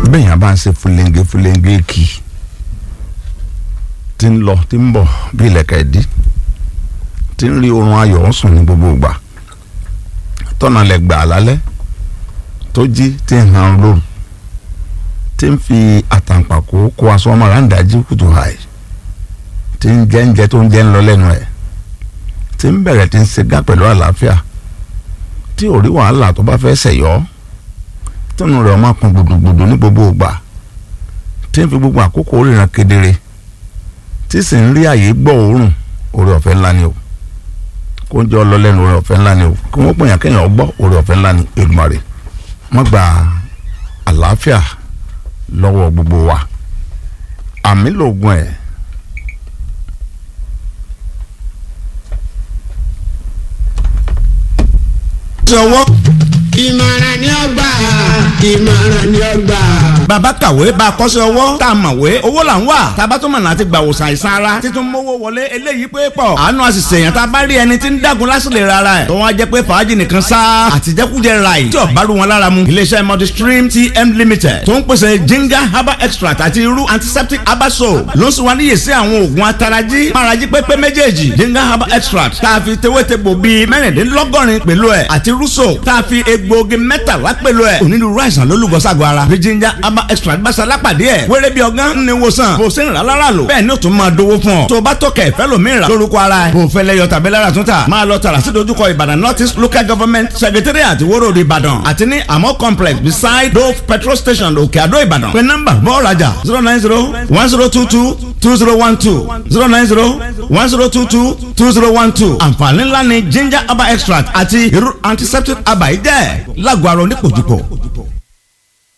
bẹ́ẹ̀ yẹn bá ń ṣe fúlẹ́ńgé fúlẹ́ńgé kì í tí ń lọ tí ń bọ̀ bí ilẹ̀kẹ̀ dí tí ń rí oorun ayọ̀ ń sùn ní gbogbo ìgbà tọ́nà lẹ̀ gbà lálẹ́ tó jí tí ń han lóru tí ń fi àtàǹpàkò kó aṣọ ọmọ rà ń dájú kùtù hàì tí ń jẹ́ ń jẹ́ tó ń jẹ́ ń lọ lẹ́nu ẹ̀ tí ń bẹ̀rẹ̀ tí ń ṣe gá pẹ̀lú àlàáfíà tí ò rí wàhálà tó bá fẹ́ ṣẹ̀yọ́ tọ́nù rẹ̀ ọmọ kan gbùdùgbùdù ní gbogbo ìgbà tí ń fi gbogbo àkókò ríran kedere tí sì ń rí àyè gbọ́ òórùn oore ọ̀fẹ́ ńlá ni o kó ń jẹ́ ọlọ́lẹ́nu oore ọ̀fẹ́ ńlá ni o kí wọ́n pèyàn kéèyàn gbọ́ oore ọ̀fẹ́ ńlá ni Èdùmàrè wọ́n gba àlàáfíà lọ́wọ́ gbogbo wa àmì lògùn ẹ̀. sọwọ́ ìmọ̀ràn ni ó gbà ìmọ̀ràn ni ó gbà. bàbá kàwé bá a kọ́ṣẹ́ ọwọ́ tá a mọ̀wé owó là ń wà tábà tó mọ̀nà àti gbàwòsàn àìsàn ara títún mówó wọlé eléyìí pé pọ̀ àánú àṣìṣe èèyàn tá a bá rí ẹni tí ń dàgún lásìlè rárá ẹ̀ tó wọ́n á jẹ́ pé fàájì nìkan sá àtijẹ́kújẹ ráì tí ọ̀bá rú wọn lára mu iléeṣẹ́ multistream tm limited tó ń pèsè ginger herbal extract àti irú antiseptic herbal soap ló ń sọ wọn níyè sí àwọn oògùn atarají márají pépé méjèèjì ginger herbal extract tá a fi tewétegbò bíi mẹ́rìndínlọ́gọ́rin pẹ̀lú ẹ̀ àti rúṣò tá a fi egbòogi mẹ́tàlá pẹ̀lú ẹ̀ onírúurú àìsàn ló lùgọ́sàgọ́ ara bí ginger herbal extract bá ṣalápàdé ẹ̀ wéré bí ọgán ní wòsàn bó ṣe ń rà lára lò bẹ́ẹ̀ ni ó tún máa dówó fún ọ tó o bá tọkẹ̀ fẹ́ lómi rà lórúkọ ara ẹ̀ bó fẹ́ lẹ́yọ tàbí lára tún tà máa lọ tààrà sí dojúkọ ìbàdàn north east local government secretariat ìwóró ìbàdàn àti ní amọ complex beside dove petrol station òkè àdó ìbàdàn pé nọ́mbà bọ́ rajà zero nine zero one zero two two two zero one two zero nine zero one zero two two two zero one two àǹfààní ńlá ni ginger herbal extract àti irú antiseptic herbal yìí jẹ́ lágọ̀ọ́ àrùn onípòjúpò.